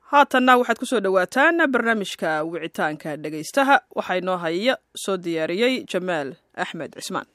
haatanna waxaad ku soo dhowaataan barnaamijka wicitaanka dhegaystaha waxaa inoo haya soo diyaariyey jamaal axmed cismaan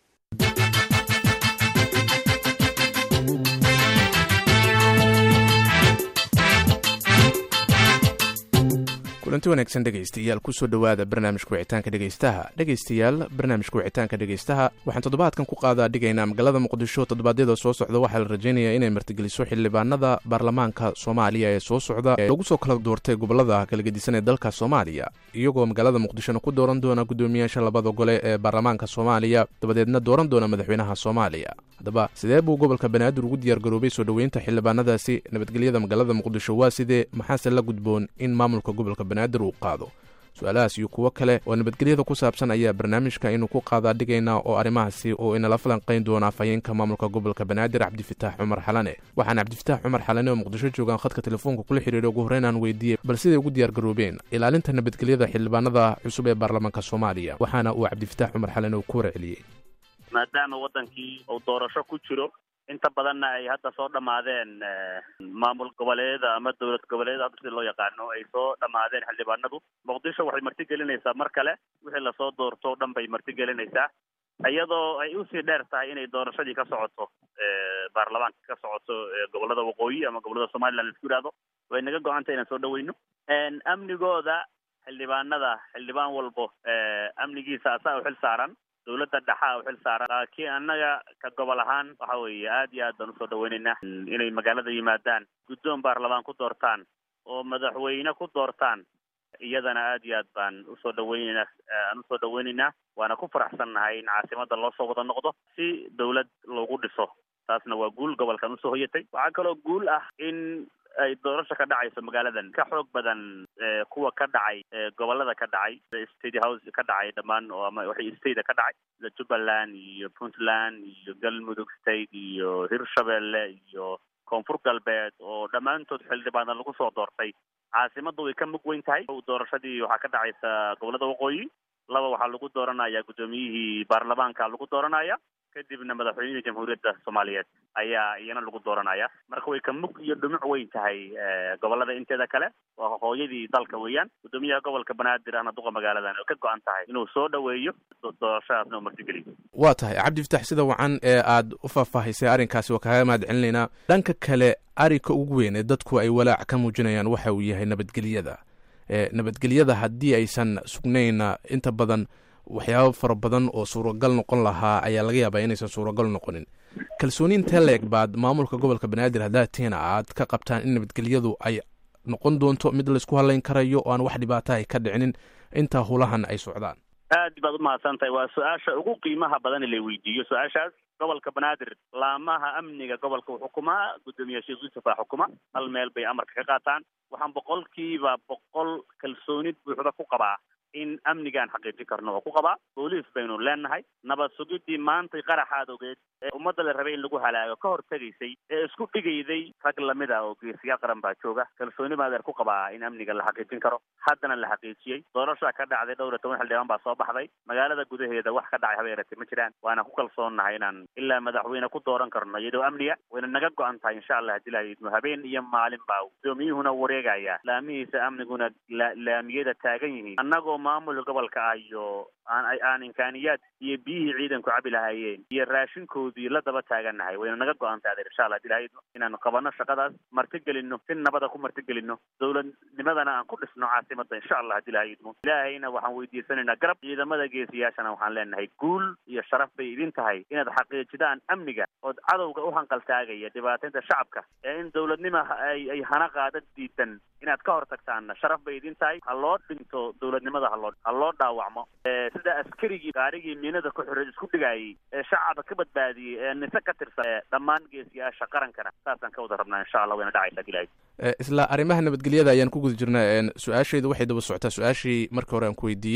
kulanti wanaagsan dhegaystayaal kusoo dhowaada barnaamijka wicitaanka dhegaystaha dhegaystayaal barnaamijka wicitaanka dhegaystaha waxaan toddobaadkan ku qaadaa dhigaynaa magaalada muqdisho toddobaadyada soo socda waxaa la rajaynayaa inay martigeliso xildhibaanada baarlamaanka soomaaliya ee soo socda ee lagu soo kala doortay gobolada kala gedisan ee dalka soomaaliya iyagoo magaalada muqdishona ku dooran doona guddoomiyaasha labada gole ee baarlamaanka soomaaliya dabadeedna dooran doona madaxweynaha soomaaliya haddaba sidee buu gobolka banaadir ugu diyaargaroobay soo dhoweynta xildhibaanadaasi nabadgelyada magaalada muqdisho waa sidee maxaase la gudboon in maamulka gobolka banaadir uu qaado su-aalahaas iyo kuwo kale oo nabadgelyada ku saabsan ayaa barnaamijka inuu ku qaadaa dhigaynaa oo arrimahaasi oo inala falanqayn doona afhayeenka maamulka gobolka banaadir cabdifitaax cumar xalane waxaana cabdifitaax cumar xalane oo muqdisho joogaan khadka telefoonka kula xidhiiray ugu horreyn aan weydiiyey bal siday ugu diyaargaroobeen ilaalinta nabadgelyada xildhibaanada cusub ee baarlamaanka soomaaliya waxaana uu cabdifitaax cumar xalane uu ku warceliyey maadaama wadankii uu doorasho ku jiro inta badanna ay hadda soo dhammaadeen maamul goboleeda ama dowlad goboleeda hadda sida loo yaqaano ay soo dhammaadeen xildhibaanadu muqdisho waxay martigelinaysaa mar kale wixii lasoo doorto o dhan bay martigelinaysaa iyadoo ay usii dheer tahay inay doorashadii ka socoto baarlamaanka ka socoto gobolada waqooyi ama gobolada somaliland laisku yidhahdo way naga go-antay inaan soo dhaweyno amnigooda xildhibaanada xildhibaan walbo amnigiisa asaa u xil saaran dawladda dhexaa u xil saaran laakiin annaga ka gobol ahaan waxa weeye aad iyo aad baan usoo dhaweynaynaa inay magaalada yimaadaan guddoon baarlamaan ku doortaan oo madaxweyne ku doortaan iyadana aad iyo aad baan usoo dhaweyneynaa aan usoo dhaweyneynaa waana ku faraxsannahay in caasimada loo soo wada noqdo si dawlad loogu dhiso taasna waa guul gobolkan usoo hoyatay waxaa kaloo guul ah in ay doorasho ka dhacayso magaaladan ka xoog badan kuwa ka dhacay gobolada ka dhacay state house ka dhacay dhammaan oo ama waxay state ka dhacay sida jubbaland iyo puntland iyo galmudug state iyo hirshabelle iyo koonfur galbeed oo dhammaantood xildhibaana lagu soo doortay caasimadu way ka mug weyn tahay doorashadii waxaa ka dhacaysa gobolada waqooyi laba waxaa lagu dooranaya guddoomiyihii baarlamaanka lagu dooranaya kadibna madaxweynihii jamhuuriyadda soomaaliyeed ayaa iyana lagu dooranaya marka way ka mug iyo dhumuc weyn tahay gobolada inteeda kale waa hooyadii dalka weeyaan guddoomiyaha gobolka banaadir ahna duqa magaaladan oo ka go-an tahay inuu soo dhaweeyo doorashadaasna uu martigeliyo waa tahay cabdifitax sida wacan ee aad u faahfaahisay arrinkaasi waa kaaga mahad celinaynaa dhanka kale arrinka ugu weyn ee dadku ay walaac ka muujinayaan waxa uu yahay nabadgelyada nabadgelyada haddii aysan sugnayna inta badan waxyaabo fara badan oo suuragal noqon lahaa ayaa laga yaabaa inaysan suuragal noqonin kalsooni intee la-eg baad maamulka gobolka banaadir haddaad tiina aad ka qabtaan in nabadgelyadu ay noqon doonto mid laysku halayn karayo oo aan wax dhibaata ay ka dhicinin intaa hulahan ay socdaan aad baad umahadsan tahay waa su-aasha ugu qiimaha badan la weydiiyo su-aashaas gobolka banaadir laamaha amniga gobolka uu xukumaa guddoomiye sheekh yuusuf aa xukuma hal meel bay amarka ka qaataan waxaan boqolkiiba boqol kalsoonid buuxda ku qabaa in amnigaan xaqiijin karno oo ku qabaa booliis baynu leenahay nabad sugidii maantay qaraxaad ogeed ee ummadda la rabay in lagu halaago ka hor tegaysay ee isku dhigayday rag lamid ah oo geesiyaal qaran baa jooga kalsooni maadeer ku qabaa in amniga la xaqiijin karo haddana la xaqiijiyey doorashaa ka dhacday dhowr iyo toban xildhibaan baa soo baxday magaalada gudaheeda wax ka dhacay haba yaratay ma jiraan waana ku kalsoonnahay inaan ilaa madaxweyne ku dooran karno iyadoo amniga wayna naga go-an tahay insha allah hadii la idmo habeen iyo maalin baa gudoomiyuhuna wareegaya laamihiisa amniguna laamiyada taagan yihiin annagoo maamulka gobolka ah iyo aan aan imkaaniyaad iyo biyihii ciidanku cabi lahaayeen iyo raashinkoodii la daba taagannahay wayna naga go-an tahay adeer insha allah hadii lahaydmo inaan qabano shaqadaas martigelino si nabada ku martigelino dowladnimadana aan ku dhisno caasimada insha allah hadii lahaydmo ilaahayna waxaan weydiisanaynaa garab ciidamada geesiyaashana waxaan leenahay guul iyo sharaf bay idin tahay inaad xaqiijidaan amniga ood cadowga u hanqaltaagaya dhibaataynta shacabka ee in dowladnima ay ay hana qaada diidan inaad ka hor tagtaanna sharaf bay idin tahay ha loo dhinto dowladnimada haloo ha loo dhaawacmo sida askarigii gaarigii miinada ku xiray isku dhigaayay ee shacabka ka badbaadiyey ee nise ka tirsan ee dhammaan geesiyaasha qarankana saasaan ka wada rabnaa insha allah wayna dhacaysaa ilahay isla arrimaha nabadgelyada ayaan ku guda jirnaa su-aashayda waxay daba socotaa su-aashii markii hore aan ku weydiiyey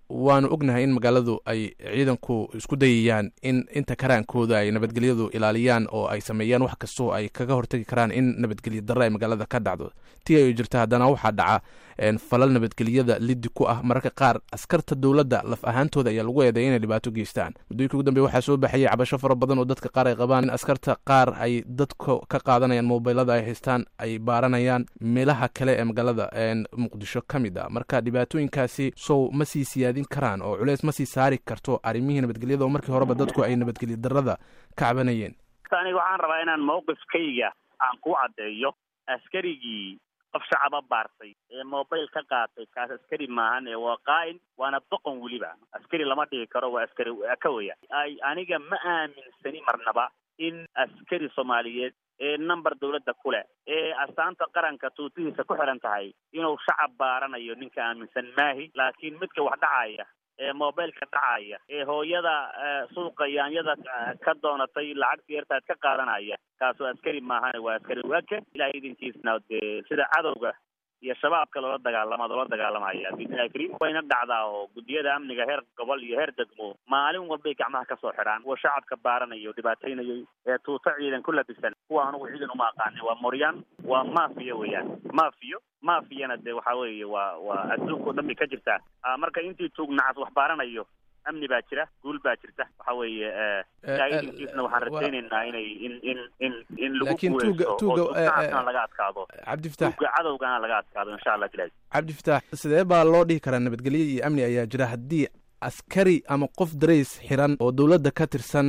waanu ognahay in magaaladu ay ciidanku isku dayayaan in inta karaankooda ay nabadgelyadu ilaaliyaan oo ay sameeyaan wax kastoo ay kaga hortagi karaan in nabadgelyo darre ay magaalada ka dhacdo tii ay jirta haddana waxaa dhaca falal nabadgelyada liddi ku ah mararka qaar askarta dowladda laf ahaantooda ayaa lagu eedeya inay dhibaato geystaan muddooyinka ugu dambeya waxaa soo baxayay cabasho fara badan oo dadka qaar ay qabaan in askarta qaar ay dadka ka qaadanayaan mobilada ay haystaan ay baaranayaan meelaha kale ee magaalada muqdisho ka mid a marka dhibaatooyinkaasi sow ma sii siyaadin karaan oo culeys ma sii saari karto arrimihii nabadgelyada oo markii horeba dadku ay nabadgelyo darrada ka cabanayeen aniga waxaan rabaa inaan mawqifkayga aan ku caddeeyo askarigii qof shacaba baartay ee mobile ka qaatay kaas askari maahan ee waa qaa'in waana boqon weliba askari lama dhigi karo waa askari ka weya ay aniga ma aaminsani marnaba in askari soomaaliyeed ee number dawladda ku leh ee astaanta qaranka tuutihiisa ku xiran tahay inuu shacab baaranayo ninka aaminsan maahi laakiin midka wax dhacaya ee mobileka dhacaya ee hooyada suuqa yaanyada ka doonatay lacagta yartaad ka qaadanaya kaasoo askari maahane waa askari waaka ilahay idinkiisna dee sida cadowga iyo shabaabka loola dagaalama loola dagaalamaya biidnillahi kariim wayna dhacdaa oo guddiyada amniga heer gobol iyo heer degmo maalin walbay gacmaha kasoo xidhaan kuwa shacabka baaranayo dhibaataynayay ee tuuto ciidan ku labisan kuwa anugu ciidan uma aqaanin waa moryaan waa mafiya weeyaan mafiyo mafiyana dee waxa weeye waa waa adduunka o dhan bay ka jirtaa marka intii tuug nacas wax baaranayo amni baa jira guul baa jirta waxa weeye idinkiisna waxaan rajaynaynaa inay in in in in lagu guuleysto oo tuugana laga adkaado cabdifatax tuuga cadowgana laga adkaado insha allah bilahi cabdifatax sidee baa loo dhihi karaa nabadgelyo iyo amni ayaa jira haddii askari ama qof darays xiran oo dowladda ka tirsan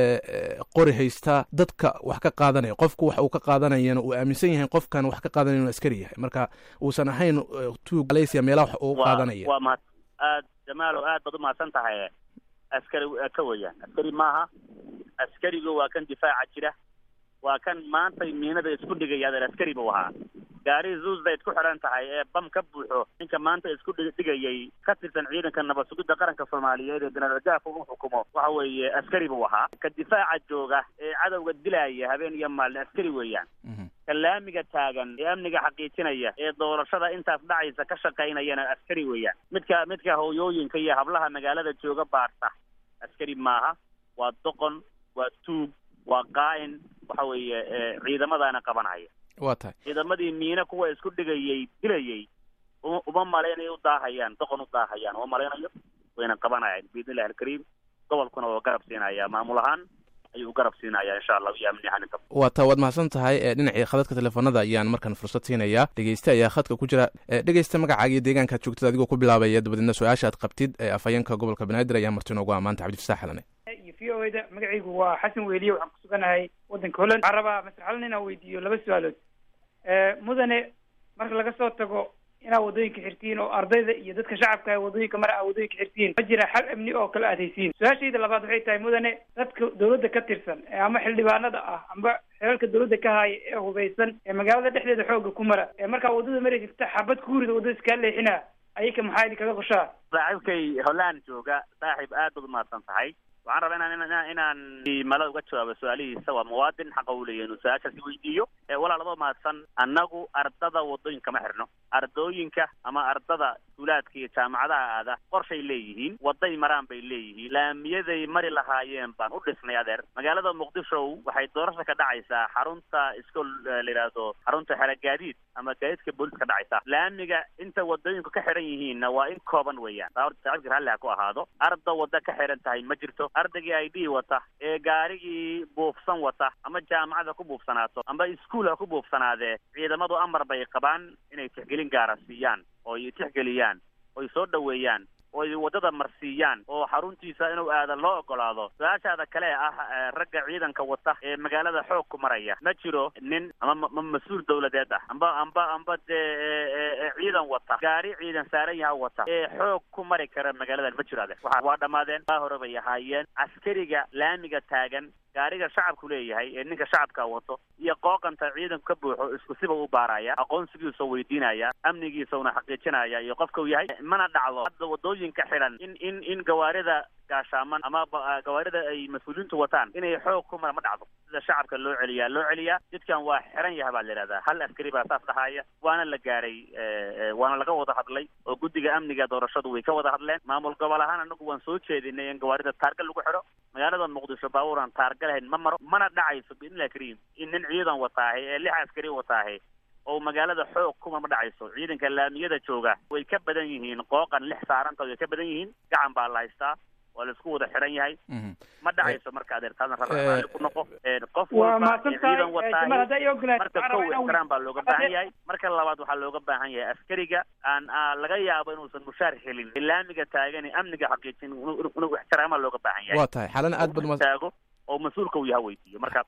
qori haysta dadka wax ka qaadanaya qofku wax uu ka qaadanayana uu aaminsan yahay qofkan wax ka qaadanaya inuu askari yahay marka uusan ahayn tuug malaysia meelaha wax uu qaadanaya waa mahad aad jamaalo aad baad umahadsan tahay askari ka weeyaan askari maaha askarigu waa kan difaaca jira waa kan maantay miinada isku dhigaya adeer askari buu ahaa gaari zuusbayd ku xidhan tahay ee bam ka buuxo ninka maanta isku dhigayay ka tirsan ciidanka nabad sugidda qaranka soomaaliyeed ee jenaraal gaafka uu xukumo waxa weeye askari buu ahaa ka difaaca jooga ee cadowga dilaya habeen iyo maalin askari weeyaan ka laamiga taagan ee amniga xaqiijinaya ee doorashada intaas dhacaysa ka shaqaynayana askari weeyaan midka midka hooyooyinka iyo hablaha magaalada jooga baarta askari maaha waa doqon waa tuug waa qaa'in waxa weeye ciidamadaana qabanaya waa tahay ciidamadii miine kuwa isku dhigayay dilayay uma malaynayo u daahayaan doqon u daahayaan uma malaynayo wayna qabanayaan biidnillahi alkariim gobolkuna waa garab siinaya maamul ahaan ayuu garab siinaya insha allah iyo amni ahaan inta waa taa waad mahadsan tahay dhinacii khadadka telefoonada ayaan markan fursad siinayaa dhegeyste ayaa khadka ku jira dhegeysta magacaaga iyo deegaankaad joogtid adigoo ku bilaabaya dabadeedna su-aasha aad qabtid ee afhayeenka gobolka banaadir ayaa marti noogu amaanta cabdifasax xalane iyo v o da magacaygu waa xasan weliye waxaan ku suganahay waddanka holland waxaan rabaa masar xalan inaan weydiiyo laba su-aalood mudane marka laga soo tago inaad waddooyinka xirtiin oo ardayda iyo dadka shacabka ah waddooyinka mara aad waddooyinka xirtiin ma jira xal amni oo kala aadaysiin su-aashayda labaad waxay tahay mudane dadka dawladda ka tirsan ee ama xildhibaanada ah amba xelalka dawladda ka haaya ee hubaysan ee magaalada dhexdeeda xooga ku mara ee markaa waddada mari jirta xabad kuurida waddada iskaa leexina ayaka maxaa idin kaga qoshaa saaxiibkay holland jooga saaxiib aad baad umahadsan tahay waxaan rabaa inaan inaan inaan mala uga jawaabo su-aalihiisa waa muwaadin xaqa u leeyahy inuu su-aashaasi weydiiyo walaalaba mahadsan annagu ardada waddooyinka ma xirno ardooyinka ama ardada iskuulaadka iyo jaamacadaha aada qorshay leeyihiin waday maraan bay leeyihiin laamiyaday mari lahaayeen baan u dhisnay adeer magaalada muqdisho waxay doorasha ka dhacaysaa xarunta iskool la yidhaahdo xarunta xera gaadiid ama gaadiidka booliska ka dhacaysa laamiga inta wadooyinku ka xiran yihiinna waa in kooban weeyaan saacibka ralli ha ku ahaado arda wadda ka xiran tahay ma jirto ardaygii i d wata ee gaarigii buufsan wata ama jaamacada ku buufsanaato amba iskuol ha ku buufsanaadee ciidamadu amar bay qabaan inay tixgelin gaara siiyaan oo ay tixgeliyaan oy soo dhoweeyaan oo ay waddada marsiiyaan oo xaruntiisa inuu aadan loo ogolaado su-aashaada kale ah ragga ciidanka wata ee magaalada xoog ku maraya ma jiro nin ama ma mas-uul dawladeed ah amba amba amba dee ciidan wata gaari ciidan saaran yaha wata ee xoog ku mari kara magaaladan ma jiro ade waa waa dhammaadeen baa hore bay ahaayeen askariga laamiga taagan gaariga shacabku leeyahay ee ninka shacabka wato iyo qooqanta ciidanku ka buuxo isku siba u baaraya aqoonsigiisa weydiinaya amnigiisa una xaqiijinaya iyo qofka uu yahay mana dhacdo hadda wadooyinka xidhan in in in gawaarida gaashaaman ama gawaarida ay mas-uuliyiintu wataan inay xoog ku mara ma dhacdo sida shacabka loo celiyaa loo celiyaa jidkan waa xiran yaha baa la yidhahdaa hal askari baa saas dhahaya waana la gaaray waana laga wada hadlay oo guddiga amniga doorashadu way ka wada hadleen maamul gobol ahaan anagu waan soo jeedinay in gawaarida taarga lagu xidho magaalada muqdisho baabuuran taarga lahayn ma maro mana dhacayso biidnillahi kariim in nin ciidan wataahay ee lix askari wataahay oo magaalada xoog kuma ma dhacayso ciidanka laamiyada jooga way ka badan yihiin qooqan lix saaranta way ka badan yihiin gacan baa la haystaa waa laisku wada xiran yahay ma dhacayso marka adeertaadna rarraali ku noqo qof walba ciidan wataahay marka kow ixtiraam baa looga baahan yahay marka labaad waxaa looga baahan yahay askariga aan laga yaabo inuusan mushaar helin laamiga taagan amniga xaqiijin inuu ixtiraamaa looga baahan yahay waa tahay xalana aad bad taago oo mas-uulka uu yaha weydiiyo marka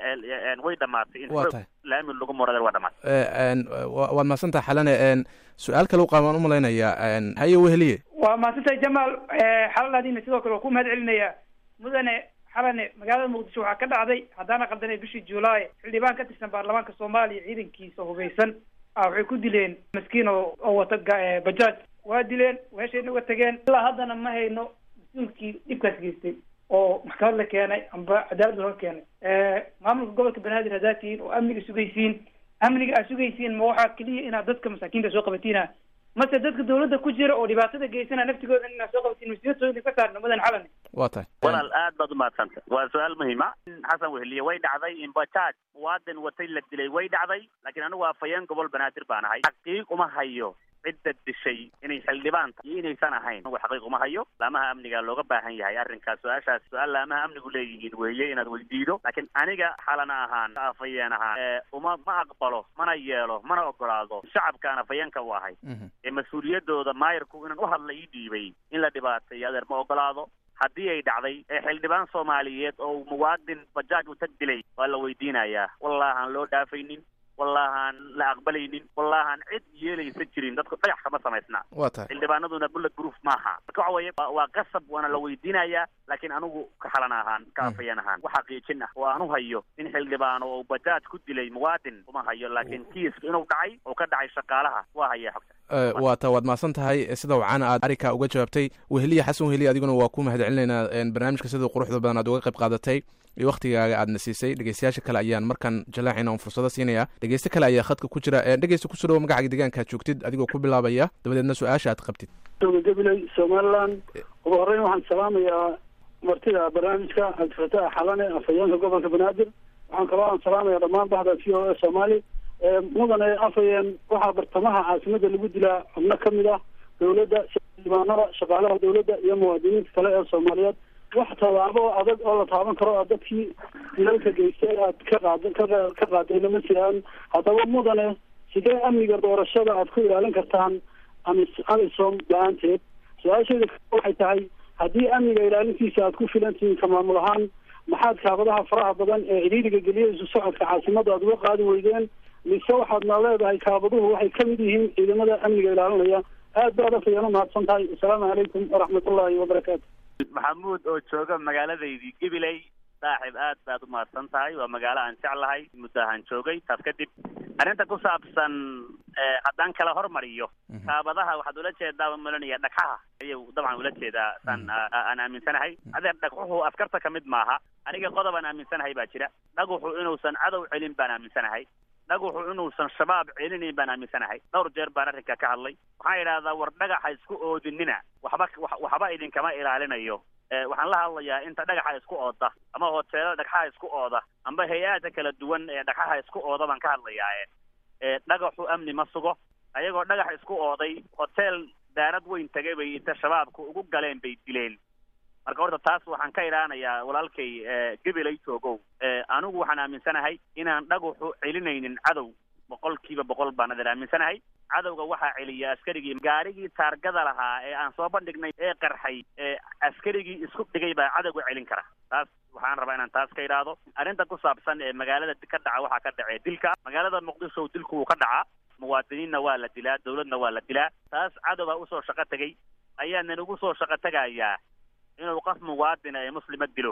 way dhamaatay in waa tahay laami lagu moradar waa dhamaatay waad mahadsantaha xalane su-aal kale u qaabaan umalaynayaa haye weheliye waa mahadsantahay jamaal xalaladiina sidoo kale waa ku mahad celinayaa mudane xalane magaalada muqdisho waxaa ka dhacday haddaana qaldanay bishii juulaay xildhibaan ka tirsan baarlamaanka soomaaliya ciidankiisa hubeysan ah waxay ku dileen maskiin oo oo wata bajaaj waa dileen weeshayna uga tageen ilaa haddana ma hayno mas-uulkii dhibkaas geystay oo maxkamad la keenay amba cadaalad laga keenay maamulka gobolka banaadir haddaad tihiin oo amniga sugaysiin amniga aad sugaysiin ma waxaa keliya inaad dadka masaakiinta soo qabatiina mase dadka dawladda ku jira oo dhibaatada geysana naftigooda inaad soo qabatiin mas-uuliyadooda ka saarno mudan xalane waa tahay walaal aad baad umahadsanta waa su-aal muhiima xasan weheliye way dhacday in bajaaj muwaadin watay la dilay way dhacday laakiin anigu afhayeen gobol banaadir baan ahay xaqiiq uma hayo cidda dishay inay xildhibaan tahay iyo inaysan ahayn anigu xaqiiq uma hayo laamaha amniga looga baahan yahay arrinkaas su-aashaas su-aal laamaha amnigu leeyihiin weeye inaad weydiido laakiin aniga xalana ahaan afhayeen ahaan uma ma aqbalo mana yeelo mana ogolaado shacabkaan afhayeenka u ahay ee mas-uuliyadooda maayirku inaan u hadla ii dhiibay in la dhibaateeyo adeer ma ogolaado haddii ay dhacday ee xildhibaan soomaaliyeed oo muwaadin bajaaj u tag dilay waa la weydiinayaa wallahaan loo dhaafaynin wallahaan la aqbalaynin wallahaan cid yeelaysa jirin dadku dhagax kama samaysna waa tahay xildhibaanaduna bullet proof maaha marka waxa weeye waa qasab waana la weydiinayaa laakiin anigu ka xalan ahaan ka afayeen ahaan wax xaqiijin ah oo aan u hayo in xildhibaano oo bajaaj ku dilay muwaadin uma hayo laakiin kiiska inuu dhacay oo ka dhacay shaqaalaha waa haya xogta waa ta waad mahadsan tahay sida wacana aad arrinka uga jawaabtay weheliye xasan weheliye adiguna waa ku mahad celinaynaa barnaamijka sida quruxda badan aad uga qayb qaadatay iyo waktigaaga aadna siisay dhegeystayaasha kale ayaan markaan jalaacina on fursado siinaya dhegeyste kale ayaa khadka ku jira dhegeysta kusoo dhawo magacaaga deegaanka aad joogtid adigoo ku bilaabaya dabadeedna su-aasha aad qabtid gabiley somaliland ugu horreyn waxaan salaamayaa martida barnaamijka cabdifataax xalane afhayeenka gobolka banaadir waxaan kaloo aan salaamaya dhammaan bahda v o a soomaali mudane afhayeen waxaa bartamaha caasimada lagu dilaa xubno ka mid ah dawladda xildhibaanada shaqaalaha dawladda iyo muwaadiniinta kale ee soomaaliyeed wax tallaabo adag oo la taaban karo a dadkii dilalka geystay aad ka qaad ka qaadayna ma jiraan haddaba mudane sidee amniga doorashada aad ku ilaalin kartaan ami amisom la-aanteed su-aasheeda waxay tahay haddii amniga ilaalintiisa aad ku filan tihiin ka maamul ahaan maxaad kaabadaha faraha badan ee cidhiiriga geliya isu socodka caasimada aad uga qaadi weydeen mise waxaadna leedahay kaabaduhu waxay ka mid yihiin ciidamada amniga ilaalinaya aad baad afayaan umahadsan tahay assalaamu calaykum waraxmatullaahi wabarakaatu maxamuud oo jooga magaaladaydii gabiley saaxib aad baad umahadsan tahay waa magaalo aan jeclahay muddahaan joogay taas kadib arrinta ku saabsan haddaan kala hormariyo kaabadaha waxaad ula jeedaa malanaya dhagxaha ayuu dabcan ula jeedaa saan aan aaminsanahay adeer dhagxuhu askarta ka mid maaha aniga qodob aan aaminsanahay baa jira dhaguxu inuusan cadow celin baan aaminsanahay dhaguxu inuusan shabaab celinayn baan aaminsanahay dhowr jeer baan arrinka ka hadlay waxaan idhahdaa war dhagaxa isku oodinina waxba waxba idinkama ilaalinayo waxaan la hadlayaa inta dhagaxa isku ooda ama hoteelada dhagxaha isku ooda amba hay-aada kala duwan ee dhagxaha isku ooda baan ka hadlayaa dhagaxu amni ma sugo ayagoo dhagax isku ooday hotel daarad weyn tagay bay inta shabaabku ugu galeen bay dileen marka horta taas waxaan ka idhaanayaa walaalkay gabilay joogow anigu waxaan aaminsanahay inaan dhaguxu celinaynin cadow boqol kiiba boqol baan adeer aaminsanahay cadowga waxaa celiya askarigii gaarigii taargada lahaa ee aan soo bandhignay ee qarxay ee askarigii isku dhigay baa cadowga celin kara taas waxaan rabaa inaan taas ka idhaahdo arrinta ku saabsan ee magaalada ka dhaca waxaa ka dhacee dilka magaalada muqdisho dilku wuu ka dhacaa muwaadiniinna waa la dilaa dawladna waa la dilaa taas cadowga usoo shaqo tegay ayaanan ugu soo shaqo tegayaa inuu qof muwaadina ee muslima dilo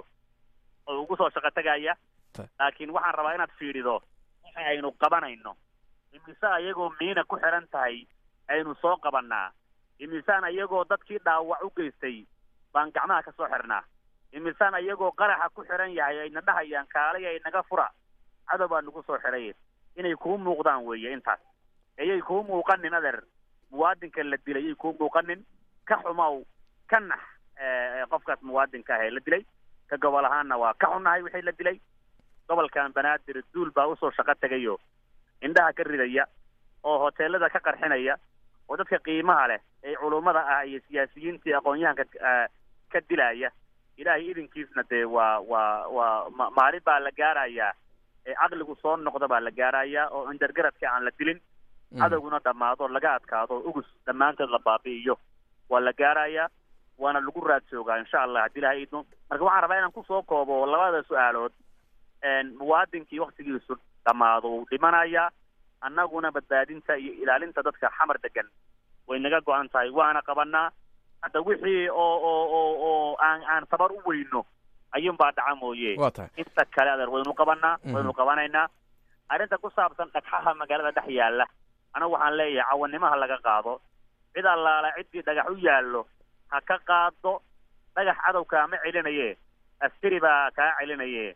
oo ugu soo shaqo tegaya laakiin waxaan rabaa inaad fiidhido waxa aynu qabanayno imise ayagoo miina ku xiran tahay aynu soo qabanaa imisaan ayagoo dadkii dhaawac u geystay baan gacmaha kasoo xirnaa imisaan iyagoo qaraxa ku xiran yahay ayna dhahayaan kaalay ay naga fura cadow baa nagu soo xiray inay kuu muuqdaan weeye intaas ayay kuu muuqanin adeer muwaadinka la dilay ayay kuu muuqanin ka xumow ka nax qofkaas muwaadinka ah ee la dilay ka gobol ahaanna waa ka xunnahay wixii la dilay gobolkan banaadir duul baa usoo shaqo tegayo indhaha ka ridaya oo hoteelada ka qarxinaya oo dadka qiimaha leh ee culummada ah iyo siyaasiyiintii aqoon-yahanka ka dilaya ilaahay idinkiisna dee waa waa waa ma maalin baa la gaarayaa ee caqligu soo noqda baa la gaarayaa oo indargaradka aan la dilin cadowguna dhammaado laga adkaado ugus dhammaantood la baabi'iyo waa la gaarayaa waana lagu raad joogaa insha allah haddii ilahay idmo marka waxaan rabaa inaan kusoo koobo labada su-aalood muwaadinkii waktigiisu dhammaado wuu dhimanayaa annaguna badbaadinta iyo ilaalinta dadka xamar degan way naga go-an tahay waana qabanaa hadda wixii oo oo oo oo aan aan tabar u weyno ayuun baa dhaca mooye waa tahay inta kale adeer waynu qabanaa waynu qabanaynaa arrinta ku saabsan dhagxaha magaalada dhex yaalla anagu waxaan leeyahay cawanimaha laga qaado cid allaala ciddii dhagax u yaallo ha ka qaado dhagax cadowkaa ma celinaye askari baa kaa celinaye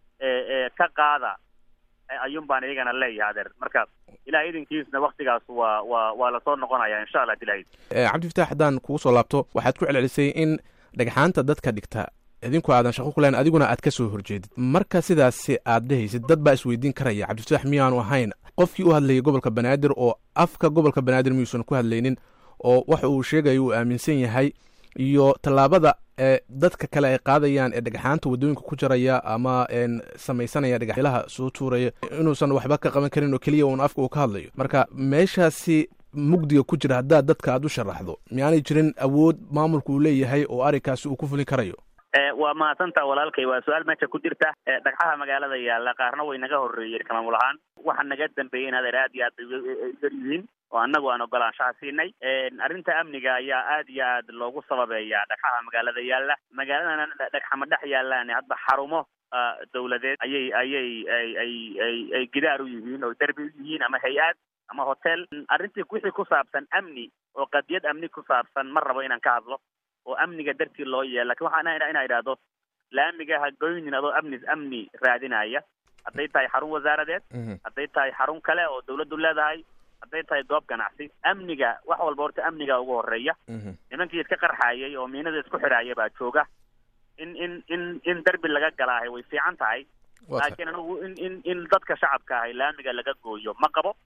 ee ka qaada ayuun baan iyagana leeyahay adeer marka ilaah idinkiisna waktigaas waa waa waa lasoo noqonaya insha allah dilahayd cabdifataax haddaan kugu soo laabto waxaad ku celcelisay in dhagxaanta dadka dhigta idinku aadan shaqo ku lahayn adiguna aad ka soo horjeedid marka sidaasi aad dhehaysid dad baa isweydiin karaya cabdifataax miyaanu ahayn qofkii u hadlayay gobolka banaadir oo afka gobolka banaadir miyuusan ku hadlaynin oo waxa uu sheegayo uu aaminsan yahay iyo tallaabada ee dadka kale ay qaadayaan ee dhagxaanta waddooyinka ku jaraya ama samaysanaya dhagaxyalaha soo tuuraya inuusan waxba ka qaban karin oo keliya uun afka uu ka hadlayo marka meeshaasi mugdiga ku jira haddaad dadka aad u sharaxdo miyaanay jirin awood maamulku uu leeyahay oo arrinkaasi uu ku fulin karayo waa mahadsantaa walaalkay waa su-aal meesha ku jirta dhagxaha magaalada yaalla qaarna way naga horreeyeen kamaamul ahaan waxa naga dambeeyey in adeer aad iyo aad bay yar yihiin oo annagu aan ogolaanshaha siinay arrinta amniga ayaa aad iyo aad loogu sababeeyaa dhagxaha magaalada yaalla magaaladana dhagxama dhex yaallaan hadba xarumo dawladeed ayay ayay ay ay ay ay gidaar u yihiin oo derbi u yihiin ama hay-ad ama hotel arrintii wixii ku saabsan amni oo qadiyad amni ku saabsan ma rabo inaan ka hadlo oo amniga dartii loo yeela lakin waxaan inaa idhaahdo laamiga ha goynin adoo amni amni raadinaya hadday tahay xarun wasaaradeed hadday tahay xarun kale oo dawladdu leedahay hadday tahay goob ganacsi amniga wax walba horta amniga ugu horeeya nimankii iska qarxaayay oo miinada isku xidhaaya baa jooga in in in in derbi laga galaahay way fiican tahay laakiin anigu in in in dadka shacabka ahay laamiga laga gooyo ma qabo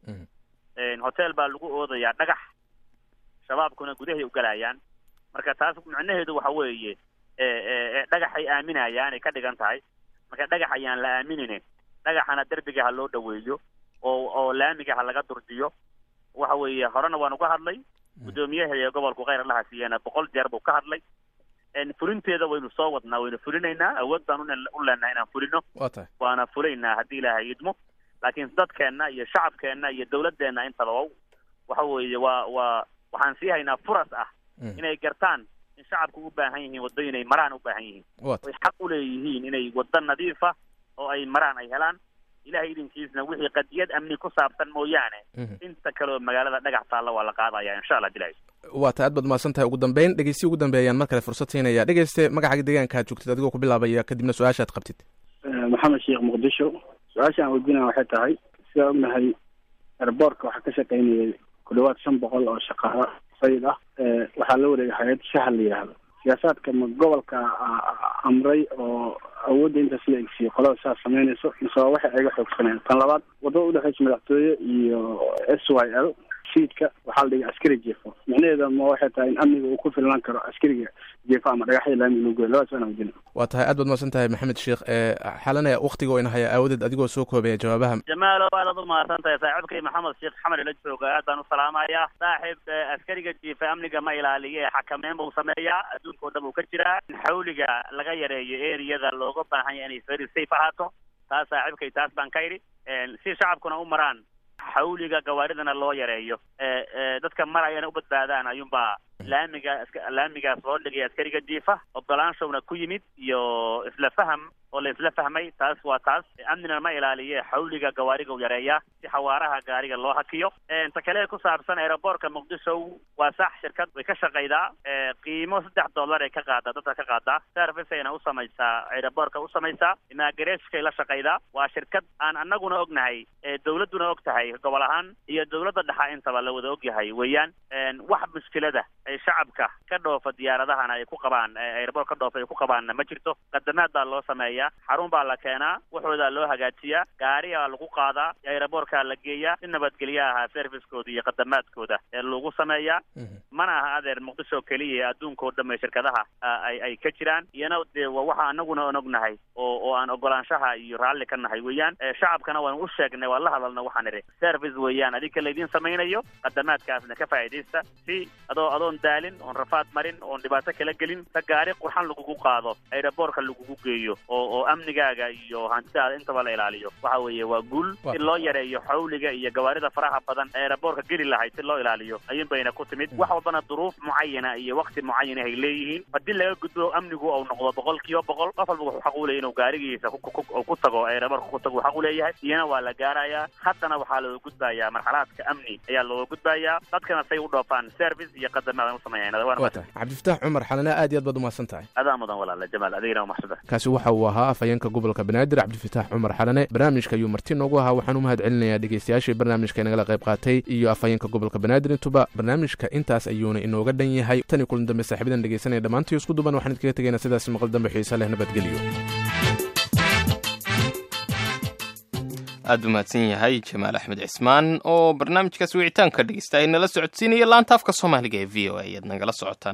hotel baa lagu oodayaa dhagax shabaabkuna gudahay u galayaan marka taas macnaheedu waxa weeye dhagaxay aaminayaan ay ka dhigan tahay marka dhagax ayaan la aaminine dhagaxana derbiga ha loo dhaweeyo oo oo laamiga ha laga durjiyo waxa weeye horena waan uga hadlay guddoomiyaha gobolku kheyr allaha siiyana boqol jeer buu ka hadlay fulinteeda waynu soo wadnaa waynu fulinaynaa awood baan u leenahay inaan fulino waa tahay waana fulaynaa haddii ilaahay idmo laakiin dadkeenna iyo shacabkeenna iyo dawladeenna intaba waxa weeye waa waa waxaan sii haynaa furas ah inay gartaan in shacabku u baahan yihiin waddo inay maraan u baahan yihiin way xaq u leeyihiin inay waddo nadiifa oo ay maraan ay helaan ilahay idinkiisna wixii qadiyad amni ku saabsan mooyaane inta kale oo magaalada dhagax taalla waa la qaadaya insha allah dilahay waa tahay aad baad mahadsan tahay ugu dambeyn dhegeysti ugu dambeeyaan mar kale fursad siinaya dhegeyste magacaga deegaanka aad joogtid adigoo ku bilaabaya kadibna su-aashaad qabtid maxamed sheekh muqdisho su-aasha aan weydiinaya waxay tahay sidaa ognahay airboortka waxaa ka shaqaynayay ku dhawaad shan boqol oo shaqaalo sayid ah waxaa la wareegay hay-ad shahal la yidhaahdo siyaasaadka ma gobolka amray oo awoodda intaas la egsiyo qolada saas samaynayso mise waa waxay iga xoogsaneen tan labaad waddada udhexeysa madaxtooye iyo s y l siidka waxaa la dhigay askari jeefo micnaheeda ma waxay tahay in amniga uu ku filnaan karo askariga jeefo ama dhagaxya laamiga loo goyo labadaas waan weydiina waa tahay aad baad mahadsan tahay maxamed sheekh xalanaya waktiga oo ina haya aawadeed adigoo soo koobaya jawaabaha jamaalo aadaad u mahadsan tahay saaxiibkay maxamed sheekh xamar ila jooga aad baan u salaamayaa saaxiib askariga jiifa amniga ma ilaaliye ee xakameyn buu sameeyaa adduunka o dhan buu ka jiraa in xawliga laga yareeyo eriyada looga baahan yahay inay very safe ahaato taas saaxiibkay taas baan ka idhi si shacabkuna u maraan xawliga gawaaridana loo yareeyo dadka marayana u badbaadaan ayuunbaa laamiga laamigaas loo dhigay askariga jiifa ogolaanshowna ku yimid iyo isla faham oo la isla fahmay taas waa taas amnina ma ilaaliye xawliga gawaariga u yareeya si xawaaraha gaariga loo hakiyo ta kale ku saabsan aeroboortka muqdisho waa sax shirkad way ka shaqaydaa qiimo saddex dollar ay ka qaadaa dadka ka qaadaa service ayna u samaysaa aeroboortka u samaysaa imaagareskay la shaqaydaa waa shirkad aan anaguna ognahay dawladduna og tahay gobol ahaan iyo dawladda dhexa intaba la wada ogyahay weeyaan wax mushkilada ay shacabka ka dhoofa diyaaradahana ay ku qabaan aeroboort ka dhoofa ay ku qabaanna ma jirto qadamaad baa loo sameeyaa xarun baa la keenaa waxoodaa loo hagaajiyaa gaariyaa lagu qaadaa aeroboortkaa la geeyaa si nabadgelya ahaa servicekooda iyo qadamaadkooda ee lagu sameeyaa mana aha adeer muqdisho keliya ee adduunkao dhamme shirkadaha ay ay ka jiraan iyana dee waxa anaguna on ognahay oo oo aan ogolaanshaha iyo raalli ka nahay weeyaan shacabkana waan u sheegnay waan la hadalna waxaan idhi service weeyaan adinka laydin samaynayo qadamaadkaasna ka faa'iidaysta si adoo adoon daalin oon rafaad marin oon dhibaato kala gelin ta gaari qurxan lagugu qaado aeroboortka lagugu geeyo oo oo amnigaaga iyo hantidaada intaba la ilaaliyo waxa weeye waa guul si loo yareeyo xawliga iyo gawaarida faraha badan aeroboortka geli lahayd si loo ilaaliyo ayuun bayna ku timid wax walbana duruuf mucayana iyo wakti mucayana ay leeyihiin haddii laga gudbo amnigu uu noqdo boqol kiiba boqol qof walba wuxuu xaq u leeyahy inuu gaarigiisa ku tago aeroboortka ku tago xaq u leeyahay iyana waa la gaarayaa haddana waxaa looga gudbayaa marxalaadka amni ayaa looga gudbayaa dadkana say u dhoofaan service iyo qadamaad u sameeyaan cabdifataax cumar xalane aad iyo aad baad umahadsan tahay adaa mudan walaala jamaal adigana umaxsada kaasi waxa uu ahaa afhayeenka gobolka banaadir cabdifataax cumar xalane barnaamijka ayuu marti noogu ahaa waxaan u mahad celinayaa dhegeystayaashii barnaamijka inagala qayb qaatay iyo afhayeenka gobolka banaadir intuba barnaamijka intaas ayuuna inooga dhan yahay tan iyo kulan dambe saaxiibadan dhegeysanaya dhammaantii isku duban waxaan idkaga tegaynaa sidaas maqal dambe xiise leh nabadgelyo aad u mahadsan yahay jamaal axmed cismaan oo barnaamijkaas wicitaanka dhegeysta ay nala socodsiinaya laanta afka soomaaliga ee v o a ayaad nagala socotaan